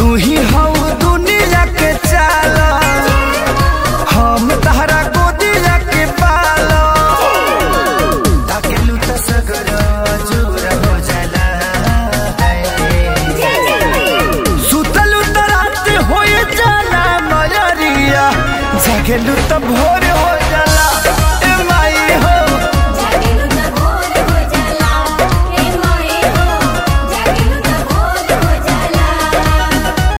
तू ही हऊ दुनिया के चाला हम तहरा गोदिया के पालो ताकेलू त सगर जोर हो जाला सुतलू त रात होए जाला मयरिया जागेलू त भोर हो